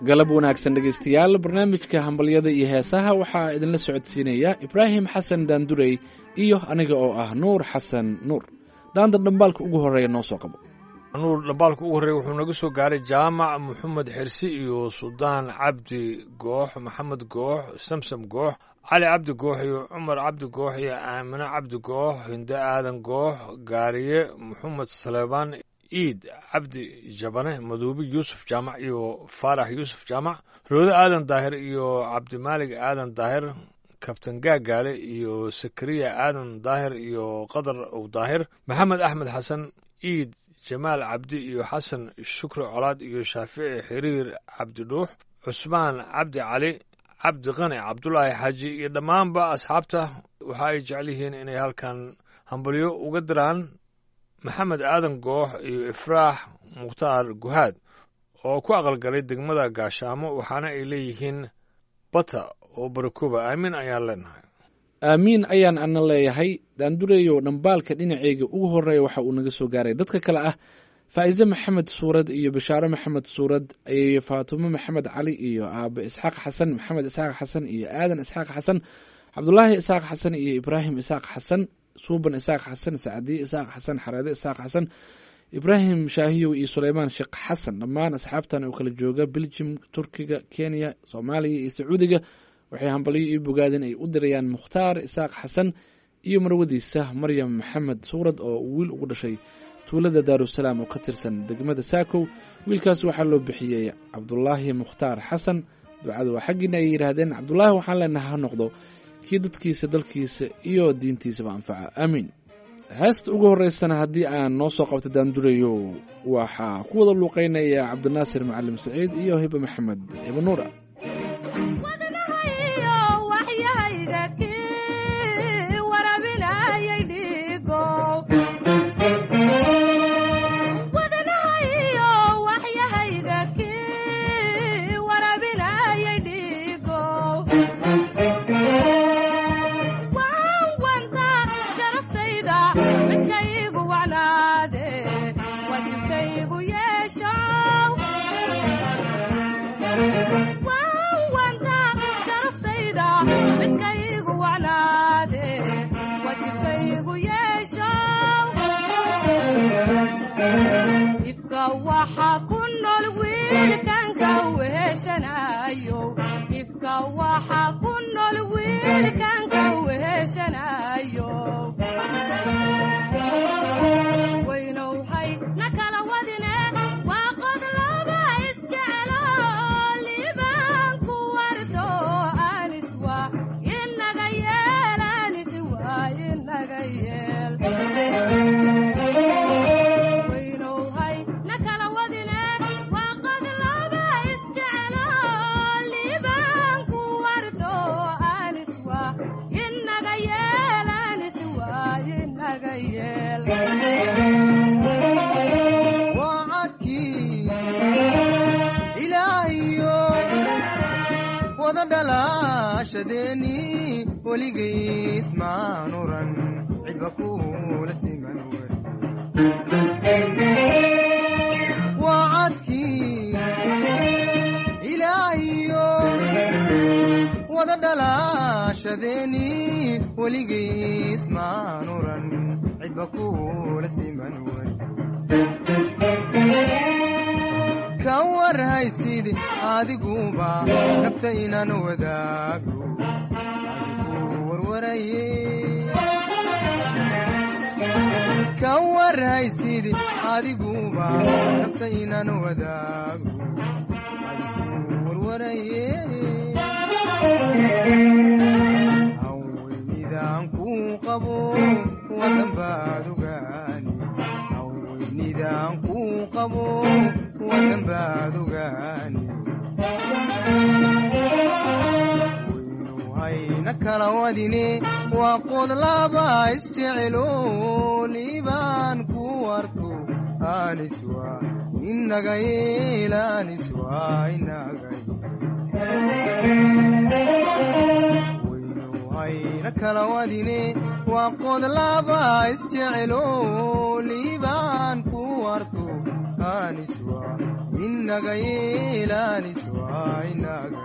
galab wanaagsan dhegaystayaal barnaamijka hambalyada iyo heesaha waxaa idinla socodsiinaya ibraahim xasan daandurey iyo aniga oo ah nuur xasan nuur daandan dhambaalka ugu horreeya noo soo qabo nuur dhambaalka ugu horreeya wuxuu naga soo gaaray jaamac moxamed xirsi iyo suldaan cabdi goox maxamed goox samsam goox cali cabdi goox iyo cumar cabdi goox iyo aamine cabdi goox hinde aadan goox gaariye moxamed saleebaan iid cabdi jabane maduubi yuusuf jaamac iyo faarax yuusuf jaamac roode aadan daahir iyo cabdimaalig aadan daahir kabtan gaagaale iyo sakariya aadan daahir iyo qadar ow daahir maxamed axmed xasan iid jamaal cabdi iyo xasan shukri colaad iyo shaafici xiriir cabdi dhuux cusmaan cabdi cali cabdi qani cabdulaahi xaaji iyo dhammaanba asxaabta waxa ay jecel yihiin inay halkan hambalyo uga diraan maxamed aadan goox iyo ifraax mukhtaar guhaad oo ku aqalgalay degmada gaashaamo waxaana ay leeyihiin bata oo barakuba aamin ayaan leenahay aamiin ayaan ana leeyahay daandureeyo dhambaalka dhinaceyga ugu horreeya waxa uu naga soo gaaray dadka kale ah faa'iise maxamed suurad iyo bashaare maxamed suurad iyo faatumo maxamed cali iyo aabe isxaaq xasan maxamed isxaaq xasan iyo aadan isxaaq xasan cabdulaahi isxaaq xasan iyo ibraahim isxaaq xasan suuban isaaq xasan sacdiye isaaq xasan xareede isaaq xasan ibraahim shaahiyow iyo suleymaan sheekh xasan dhammaan asxaabtan oo kala jooga beljim turkiga kenya soomaaliya iyo sacuudiga waxay hambalyo iyo bogaadin ay u dirayaan mukhtaar isaaq xasan iyo marwadiisa maryam maxamed suurad oo wiil ugu dhashay tuulada daarusalaam oo ka tirsan degmada saakow wiilkaas waxaa loo bixiyey cabdulaahi mukhtaar xasan ducada waa xaggiina ay yidhaahdeen cabdulaahi waxaan leenaha ha noqdo kii dadkiisa dalkiisa iyo diintiisaba anfaca aamiin heesta ugu horreysana haddii aan noo soo qabta daandureeyo waxaa ku wada luuqeynaya cabdinaasir macalim saciid iyo hibe maxamed hibe nuura inaga yeelaanis waa inaga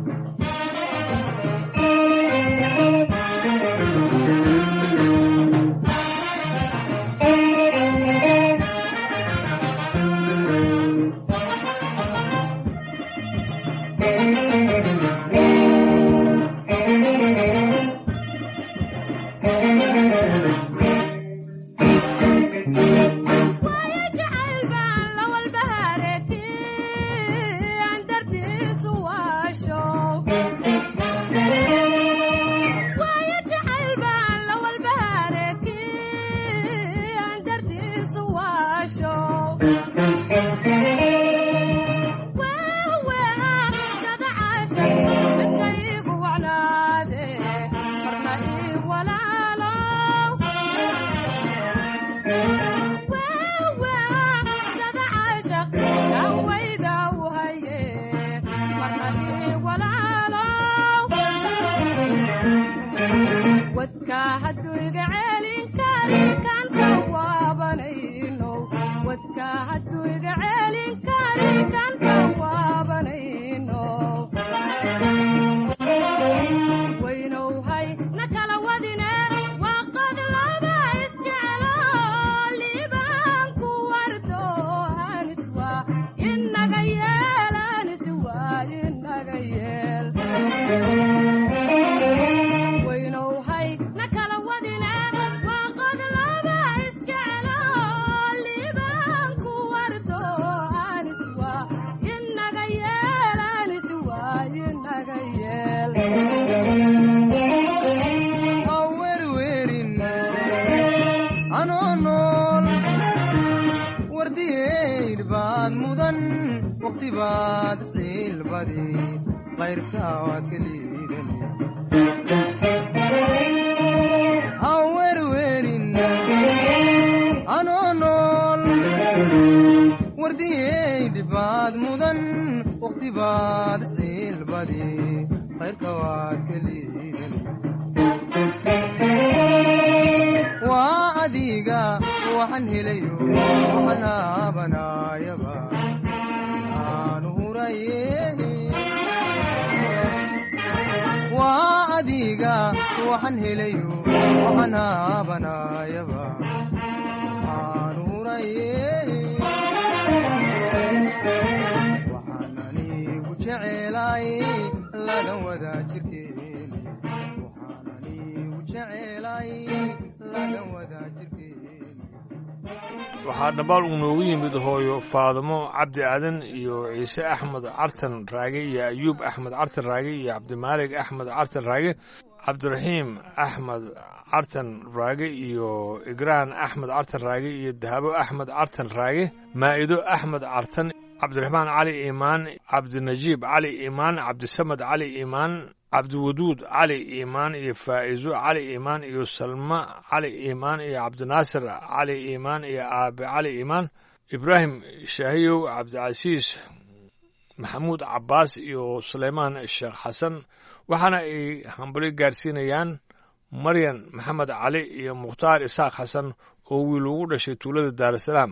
waxaa dhambaal uu noogu yimid hooyo faadimo cabdi aadan iyo ciise axmed cartan raage iyo ayuub axmed cartan raage iyo cabdimaalig axmed cartan raage cabdiraxiim axmed cartan raage iyo igraan axmed cartan raage iyo dahabo axmed cartan raage maa'ido axmed cartan cabdiraxmaan cali iimaan cabdinajiib cali iimaan cabdisamad cali iimaan cabdiwaduud cali iimaan iyo faa'izo cali iimaan iyo salma cali iimaan iyo cabdinaasir cali iimaan iyo aabe cali iimaan ibraahim shaahiyow cabdicasiis maxamuud cabbaas iyo suleymaan sheekh xasan waxaana ay hambali gaarsiinayaan maryan maxamed cali iyo mukhtaar isaaq xasan oo wiil ugu dhashay tuulada daarasalaam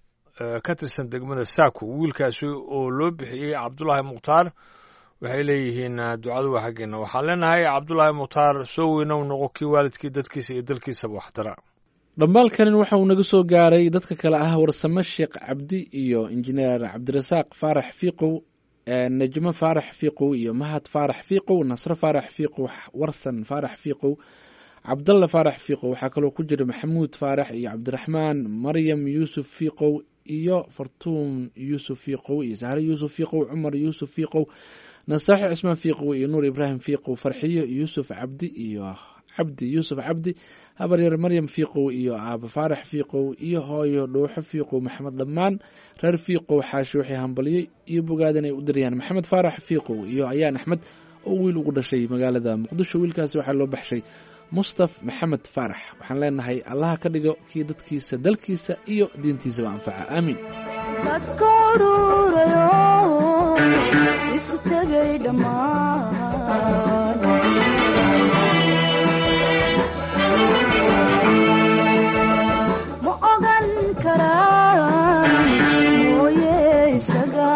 ka tirsan degmada saako wiilkaasi oo loo bixiyey cabdulaahi mukhtaar waxay leeyihiin ducadu waa xaggeena waxaan leenahay cabdulaahi mukhtaar soo weynow noqo kii waalidkii dadkiisa iyo dalkiisaba waxdara dhambaalkanin waxa uu naga soo gaaray dadka kale ah warsame sheekh cabdi iyo injineer cabdirasaaq faarax fiiqow najmo faarax fiiqow iyo mahad faarax fiiqow nasro faarax fiiqow warsan faarax fiiqow cabdalla faarax fiiqow waxaa kaloo ku jira maxamuud faarax iyo cabdiraxmaan maryam yuusuf fiiqow iyo fartuun yuusuf fiiqow iyo sahre yuusuf fiiqow cumar yuusuf fiiqow nastaaxi cismaan fiiqow iyo nuur ibraahim fiiqow farxiyo yuusuf cabdi iyo cabdi yuusuf cabdi habaryar maryam fiiqow iyo aaba faarax fiiqow iyo hooyo dhuuxo fiiqow maxamed dhammaan reer fiiqow xaashi waxay hambaliyey iyo bogaadan ay u dirayaan maxamed faarax fiiqow iyo ayaan axmed oo wiil ugu dhashay magaalada muqdisho wiilkaasi waxaa loo baxshay mustaf maxamed faarax waxaan leenahay allaha ka dhigo kii dadkiisa dalkiisa iyo diintiisaba anfaca aamiin dadka ururayo isu tegay dhammaan ma ogan karaan mooye isaga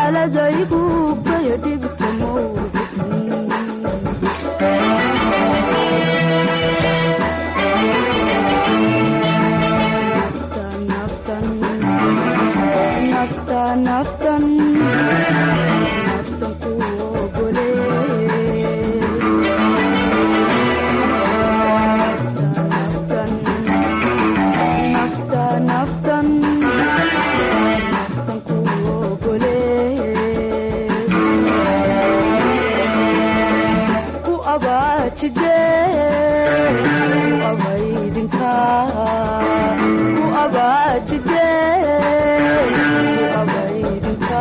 kalgacladaygu baya dhibta mawdicin naftan naftan naftan naftan ku ogole naftan naftan naftan naftan ku ogole ku abaajide ku abaydinka ku abaajide ku abaydinka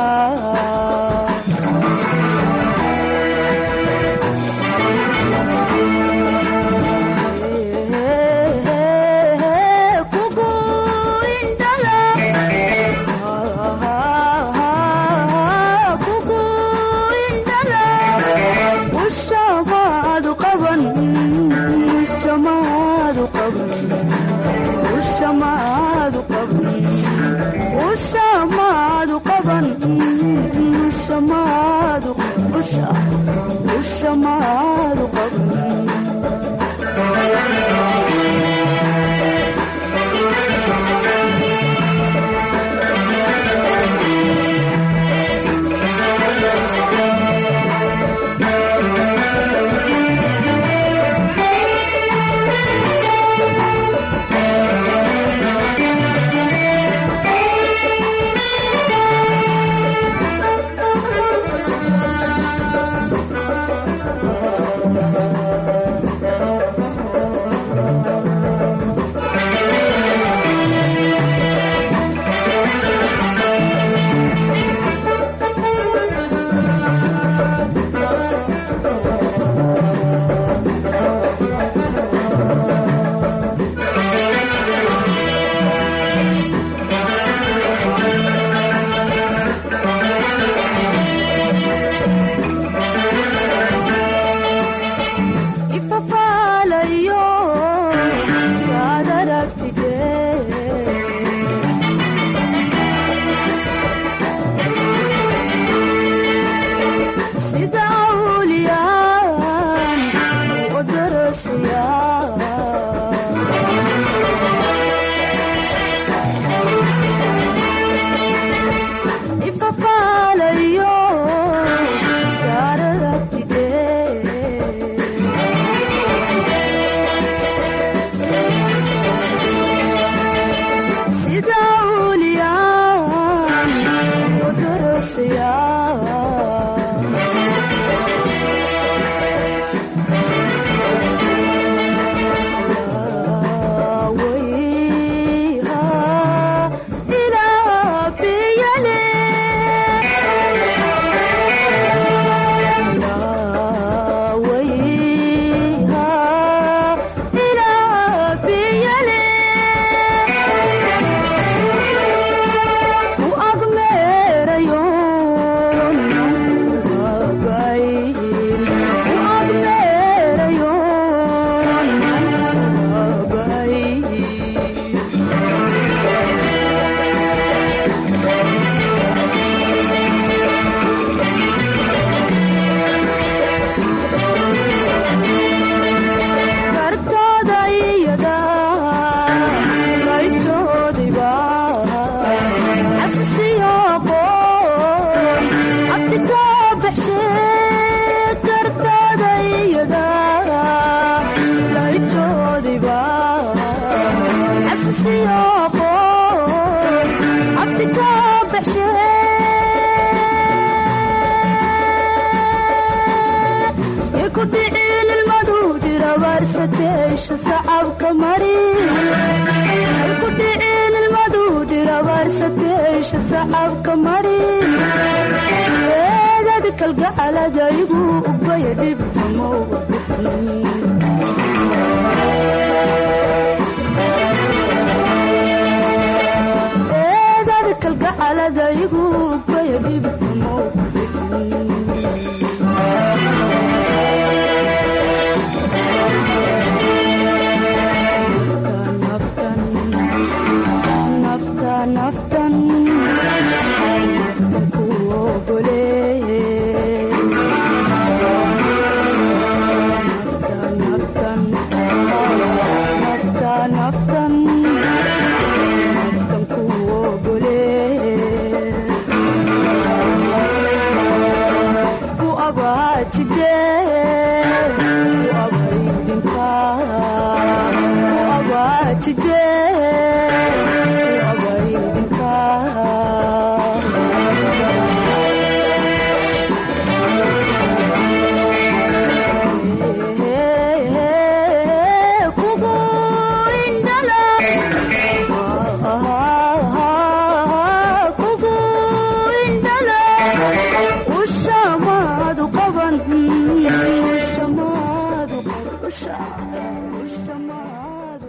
kugu indhala kugu indhala ushamaadu qaban ushamaadu qaban ushamaadu qaban ushamaadu qaban ushamaadu usha ushamaadu qaban ifafaalayo saad aragtide sida awliyaan u darasaya ifafaalayo saad aragtide sida awliyaan u darasaya wayha ilaa biyale wayha ilaa biyale u agmeerayo nagayn u agmeerayo nagayn kartooda iyada laytoodiba xasuusiyo qoon abdi ka baxshe kartooda iyada laytoodiba xasuusiyo qoon abdi ka baxshe kudhicin ilmadu dirabaarsateesha sacabka mari kudhicin ilmadu dirabaarsateesha sacabka mari eedad kalgacaladaygu ubaya dhibta eedad kalgacaladaygu ubaya dhibta naftan naftan naftan naftan ku ogol abaajide ku abaydinka ku abaajide ku abaydinka kugu indhala kugu indhala ushamaadu qaban ushamaadu ushamaadu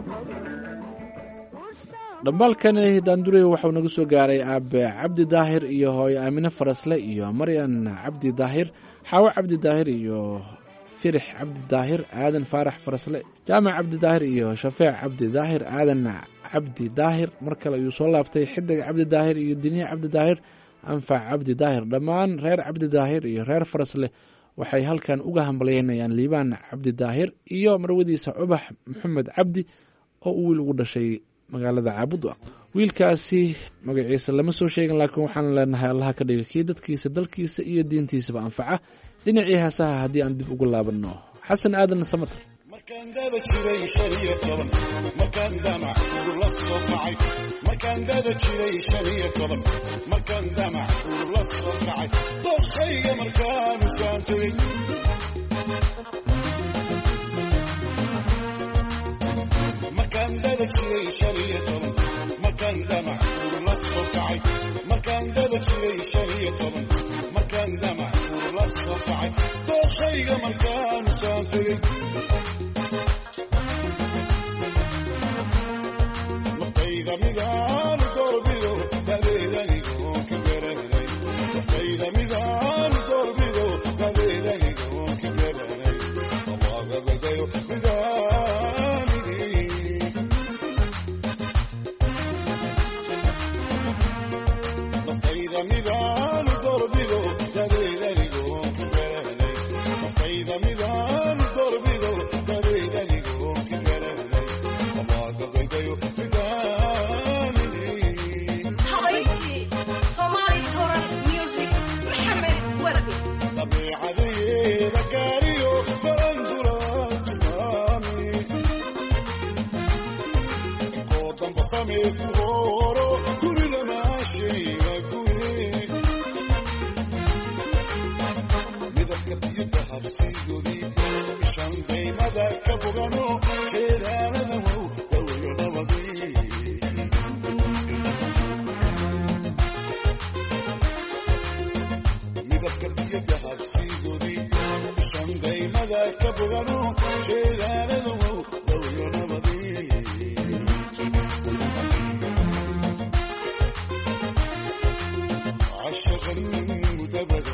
dhambaalkani daandurey waxau naga soo gaaray aabe cabdi daahir iyo hooyo aamine farasle iyo maryan cabdi daahir xaawo cabdi daahir iyo firix cabdi daahir aadan faarax farasle jaamac cabdi daahir iyo shafeec cabdi daahir aadan cabdi daahir mar kale ayuu soo laabtay xidig cabdi daahir iyo diniye cabdi daahir anfac cabdi daahir dhammaan reer cabdi daahir iyo reer farasle waxay halkan uga hambalyeynayaan liibaan cabdi daahir iyo marwadiisa cubax maxamed cabdi oo uu wiil ugu dhashay magaalada caabudwa wiilkaasi magaciisa lama soo sheegin laakiin waxaan leenahay allaha ka dhiga kii dadkiisa dalkiisa iyo diintiisaba anfaca dhinacii heesaha haddii aan dib ugu laabanno xasan aadan samater markaan dada jiray shan iyo toban markaan damac urla soo kacay markaan dada jiray shan iyo toban markaan damac urla soo kacay doorkayga markaan usaan tegey markaan dada jiray shan iyo toban markaan damac urla soo kacay markaan dada jiray shan iyo toban markaan damac urla soo kacay doorkayga markaan usaan tegey naftayda midaan doorbido dadeedanigo ka garanay naftayda midaan doorbido dadeedanigo ka garanay abaagagagayo midaanigi naftayda midaan doorbido dadeedanigo ka garanay naftayda midaan doorbido dadeedanigo ka garanay abaagagagayo midaanigi habayntii soomaali koran music maxamed wardi dabeecadeeda gaariyo baranduraa tilmaami inkoo damba samee ku hooro guriga maashayga guri midabka biyada habsigoodii ishan daymada ka fogano jeedaanada wow dawayo nabadii midabka biyada habsigoodii ishan daymada ka fogano jeedaanada wow dawayo nabadii عشقا مدبدا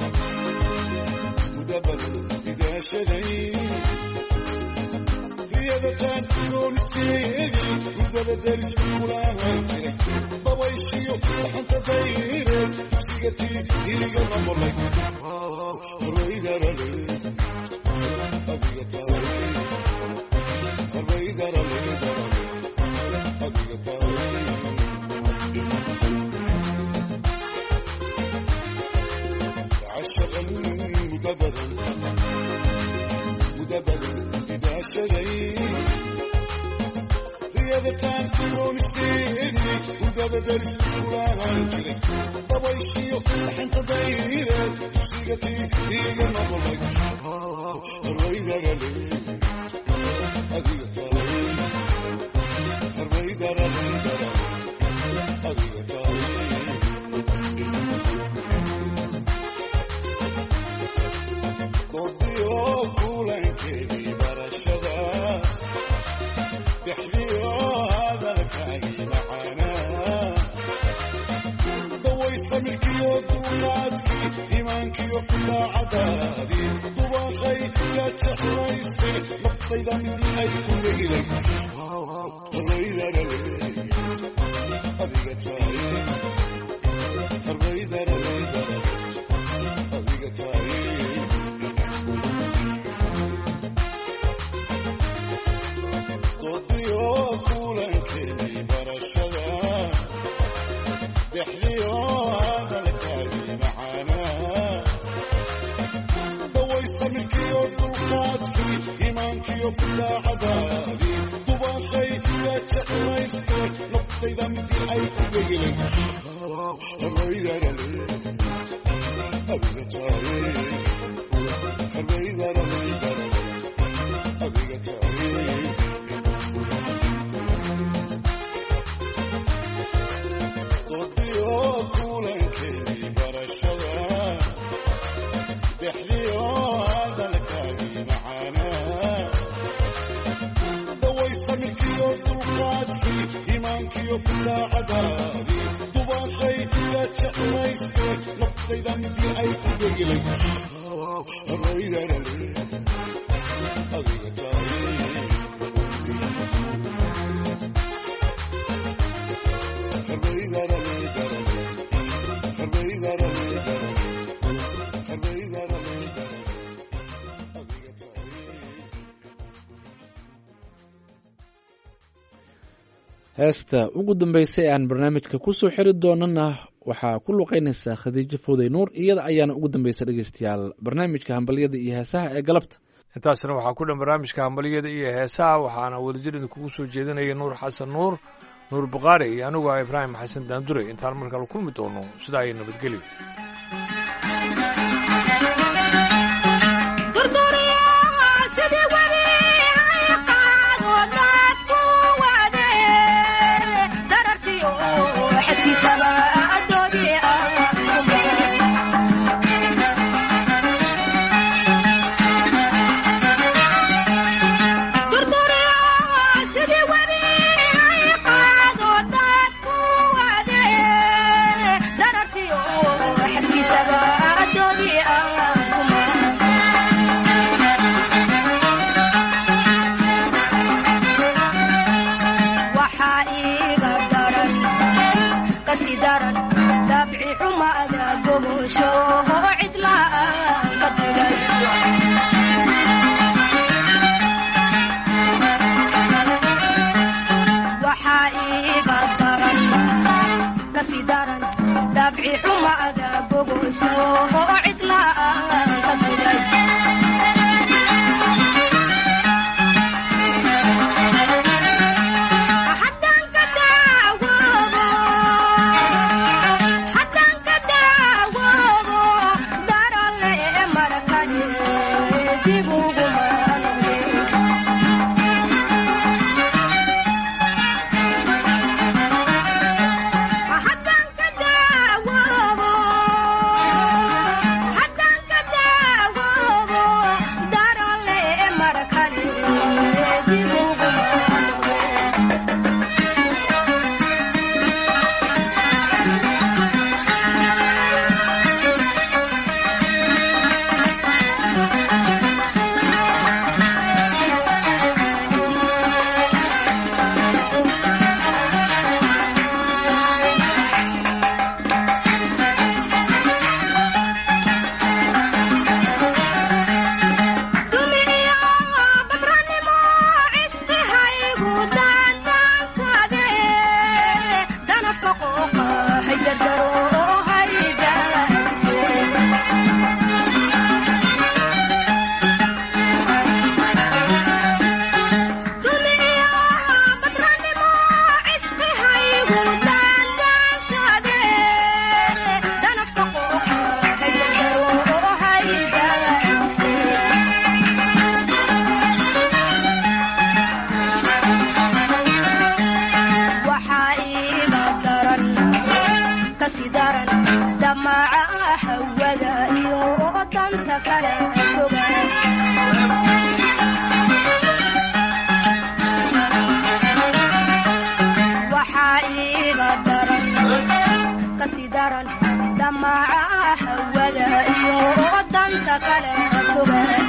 مدبدا إذا شدي رياضتان كون استيدي مدبدا درس ولا هنجري بابا يشيو لحن تديري سيغتي إلي قلنا والله الرئيدة رلي أبيغتا رلي الرئيدة رلي أبيغتا رلي عشقا مدبدا مدبدا إذا شدي رياضتان كون استيدي مدبدا ولا هنجري بابا يشيو لحن تديري سيغتي إيغا نظلك الرئيدة رلي أبيغتا رلي الرئيدة رلي أبيغتا رلي doodiyo kulankeedii barashada dexdiyo hadalkaagii macaanaa daway samirkiyo duunaadkii iimaankiyo daacadaadii dubaqay yaa jeclaystay naftayda midii ay ku degilay harbaydalale adiga taay harbaydalale adiga taay doodiyo kulankeedii barashada dexdiyo hadalkaagii macaanaa daway samirkiyo dulqaadkii iimaankiyo bidaacadaadii dubaaqay ka jeclayste naftayda midii ay ku degelen harbaydalale adiga taaye harbaydalale adiga taaye dodiyo kulankeedii barashada dexdiyo hadalkaagii macaanaa daway samirkiyo dulqaadkii iimaankiyo bidaacadaadii dubaaqay ka jeclayste naftayda midii ay ku degilay harbaydalale adiga taaye heesta ugu dambeysay aan barnaamijka kusoo xiri doonana waxaa ku luqeynaysaa khadiijo fowday nuur iyada ayaana ugu dambeysa dhegeystayaal barnaamijka hambalyada iyo heesaha ee galabta intaasna waxaa ku dhan barnaamijka hambalyada iyo heesaha waxaana wadajir idinkugu soo jeedinaya nuur xasan nuur nuur bukhaari iyo anigu ah ibraahim xasan daandure intaan mar kale kulmi doono sidaa ay nabadgelyo sidii webi ay qaado dadku wade darartiyo xadkiisaba adoodii sidii webi ay qaado dadku wade darartiyo xadkiisaba adoodii waxaa iiga daran kasi daran dabci xumaada gogosho cidlaan ka digay waxaa iiga daran kasi daran dabci xumaada gogosho cidlaan ka digay haddaan ka daawoobo haddaan ka daawoobo darale marakane dib ugu maanwe haddaan ka daawoobo haddaan ka daawoobo darale marakane dib ugu maanwe dumiyo badranimo cishqihaygu daandaansade danafka qooqa haydardaro hayda dumiyo badranimo cishqihaygu daandaansade danafka qooqa haydardaro hayda waxaa iiga daran kasi daran damaca hawada iyo danta kale fogaan waxaa iiga daran kasi daran damaca hawada iyo danta kale fogaan